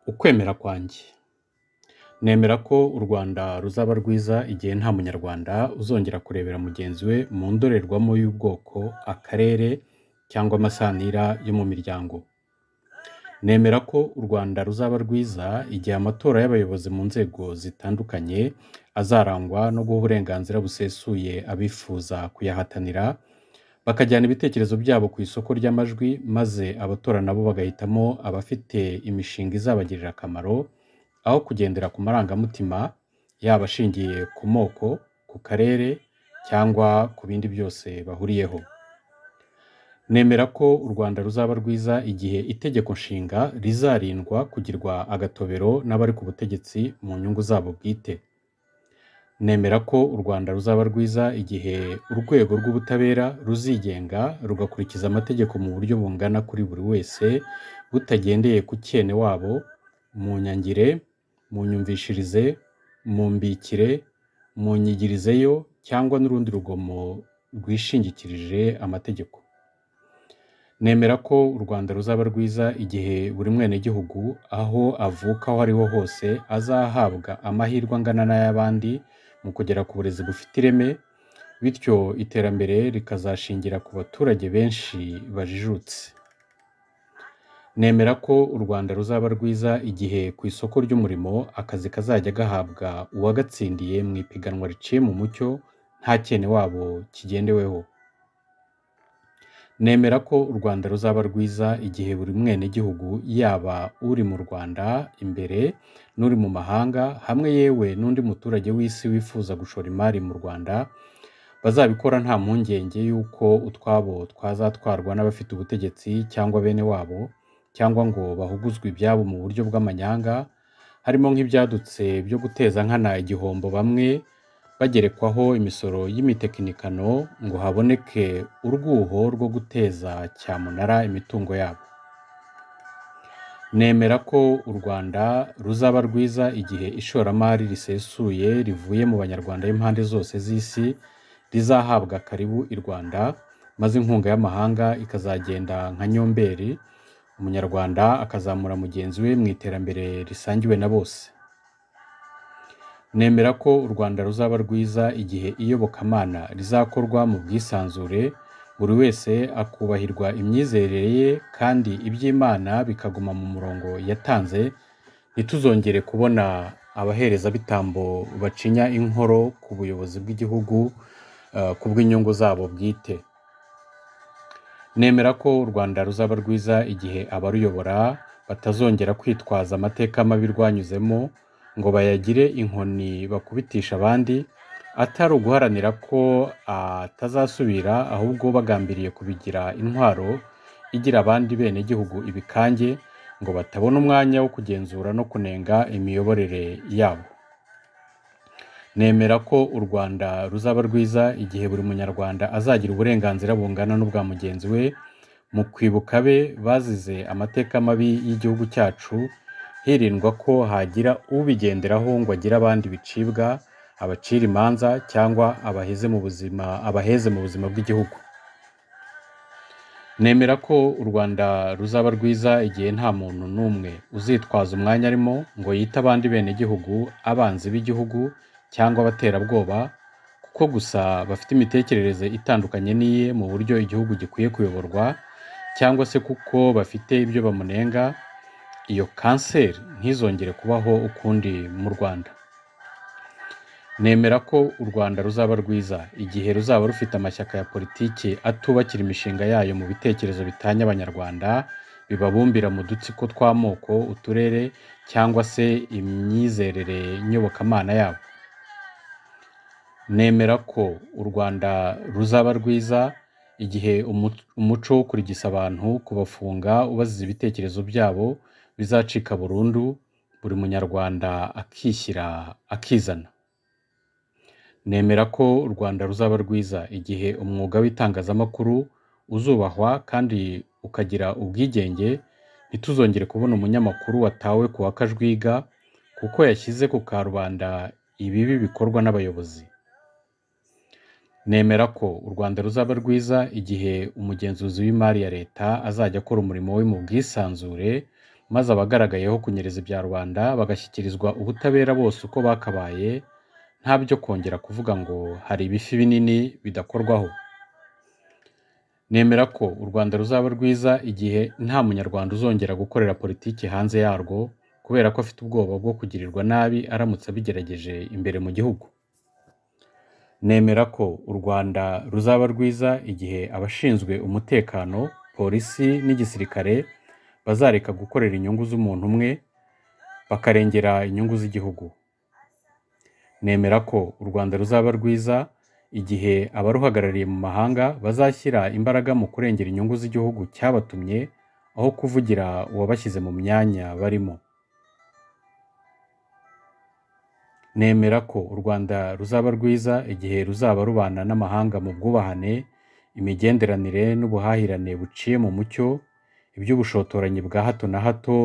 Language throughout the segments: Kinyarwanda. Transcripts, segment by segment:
ukwemera kwanjye nemera ko u rwanda ruzaba rwiza igihe nta munyarwanda uzongera kurebera mugenzi we mu ndorerwamo y'ubwoko akarere cyangwa amasanira yo mu miryango nemera ko u rwanda ruzaba rwiza igihe amatora y'abayobozi mu nzego zitandukanye azarangwa no guha uburenganzira busesuye abifuza kuyahatanira bakajyana ibitekerezo byabo ku isoko ry'amajwi maze abatora nabo bagahitamo abafite imishinga izabagirira akamaro aho kugendera ku marangamutima yaba ashingiye ku moko ku karere cyangwa ku bindi byose bahuriyeho nemera ko u rwanda ruzaba rwiza igihe itegeko nshinga rizarindwa kugirwa agatobero n'abari ku butegetsi mu nyungu zabo bwite nemera ko u rwanda ruzaba rwiza igihe urwego rw'ubutabera ruzigenga rugakurikiza amategeko mu buryo bungana kuri buri wese butagendeye ku cyene wabo mu nyangire mu nyumvishirize mu mbikire mu nyigirizeyo cyangwa n'urundi rugomo rwishingikirije amategeko nemera ko u rwanda ruzaba rwiza igihe buri mwenegihugu aho avuka aho ariho hose azahabwa amahirwe angana n'ay'abandi mu kugera ku burezi bufite ireme bityo iterambere rikazashingira ku baturage benshi bajijutse nemera ko u rwanda ruzaba rwiza igihe ku isoko ry'umurimo akazi kazajya gahabwa uwagatsindiye mu ipiganwa riciye mu mucyo nta cyene wabo kigendeweho nemera ko u rwanda ruzaba rwiza igihe buri mwenegihugu yaba uri mu rwanda imbere n'uri mu mahanga hamwe yewe n'undi muturage w'isi wifuza gushora imari mu rwanda bazabikora nta mpungenge y'uko utwabo twazatwarwa n'abafite ubutegetsi cyangwa bene wabo cyangwa ngo bahuguzwe ibyabo mu buryo bw'amanyanga harimo nk'ibyadutse byo guteza nkana igihombo bamwe bagerekwaho imisoro y'imitekinikano ngo haboneke urwuho rwo guteza cyamunara imitungo yabo nemera ko u rwanda ruzaba rwiza igihe ishoramari risesuye rivuye mu banyarwanda b'impande zose z'isi rizahabwa karibu i rwanda maze inkunga y'amahanga ikazagenda nka nyomberi umunyarwanda akazamura mugenzi we mu iterambere risangiwe na bose nemera ko u rwanda ruzaba rwiza igihe iyobokamana rizakorwa mu bwisanzure buri wese akubahirwa imyizerere ye kandi iby'imana bikaguma mu murongo yatanze ntituzongere kubona abaherezabitambo bacinya inkoro ku buyobozi bw'igihugu eh, ku bw'inyungu zabo bwite nemera ko u rwanda ruzaba rwiza igihe abaruyobora batazongera kwitwaza amateka mabi rwanyuzemo ngo bayagire inkoni bakubitisha abandi atari uguharanira ko atazasubira ahubwo bagambiriye kubigira intwaro igira abandi benegihugu ibikange ngo batabona umwanya wo kugenzura no kunenga imiyoborere yabo nemera ko u rwanda ruzaba rwiza igihe buri munyarwanda azagira uburenganzira bungana n'ubwa mugenzi we mu kwibuka be bazize amateka mabi y'igihugu cyacu hirindwa ko hagira ubigenderaho ngo agire abandi bicibwa abacira imanza cyangwa abaheze mu buzima abaheze mu buzima bw'igihugu nemera ko u rwanda ruzaba rwiza igihe nta muntu n'umwe uzitwaza umwanya arimo ngo yite abandi benegihugu abanzi b'igihugu cyangwa abaterabwoba kuko gusa bafite imitekerereze itandukanye n'iye mu buryo igihugu gikwiye kuyoborwa cyangwa se kuko bafite ibyo bamunenga iyo kanseri ntizongere kubaho ukundi mu rwanda nemera ko u rwanda ruzaba rwiza igihe ruzaba rufite amashyaka ya politiki atubakira imishinga yayo mu bitekerezo bitanya abanyarwanda bibabumbira mu dutsiko tw'amoko uturere cyangwa se imyizerere nyobokamana yabo nemera ko u rwanda ruzaba rwiza igihe umu- umuco wo kurigisa abantu kubafunga ubaziza ibitekerezo byabo bizacika burundu buri munyarwanda akishyira akizana nemera ko u rwanda ruzaba rwiza igihe umwuga w'itangazamakuru uzubahwa kandi ukagira ubwigenge ntituzongere kubona umunyamakuru watawe ku wa kajwiga kuko yashyize ku karubanda ibibi bikorwa n'abayobozi nemera ko u rwanda ruzaba rwiza igihe umugenzuzi w'imari ya leta azajya akora umurimo we mu bwisanzure maze abagaragayeho kunyereza ibya rubanda bagashyikirizwa ubutabera bose uko bakabaye nta byo kongera kuvuga ngo hari ibifi binini bidakorwaho nemera ko u rwanda ruzaba rwiza igihe nta munyarwanda uzongera gukorera politiki hanze yarwo kubera ko afite ubwoba bwo kugirirwa nabi aramutse abigerageje imbere mu gihugu nemera ko u rwanda ruzaba rwiza igihe abashinzwe umutekano polisi n'igisirikare bazareka gukorera inyungu z'umuntu umwe bakarengera inyungu z'igihugu nemera ko u rwanda ruzaba rwiza igihe abaruhagarariye mu mahanga bazashyira imbaraga mu kurengera inyungu z'igihugu cyabatumye aho kuvugira uwabashyize mu myanya barimo nemera ko u rwanda ruzaba rwiza igihe ruzaba rubana n'amahanga mu bwubahane imigenderanire n'ubuhahirane buciye mu mucyo iby'ubushotoranyi bwa hato na hato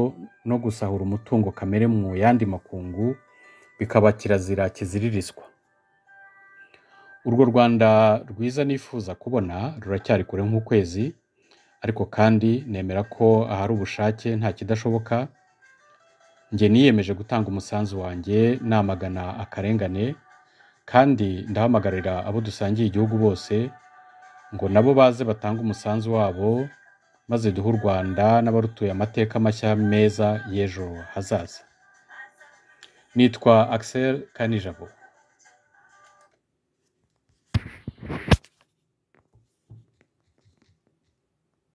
no gusahura umutungo kamere mu yandi makungu bikaba kirazira kiziririzwa urwo rwanda rwiza nifuza kubona ruracyari kure nk'ukwezi ariko kandi nemera ko ahari ubushake nta kidashoboka njye niyemeje gutanga umusanzu wanjye namagana akarengane kandi ndahamagarira abo dusangiye igihugu bose ngo nabo baze batange umusanzu wabo maze duhe u rwanda n'abarutuye amateka mashya meza y'ejo hazaza nitwa Axel Kanijabo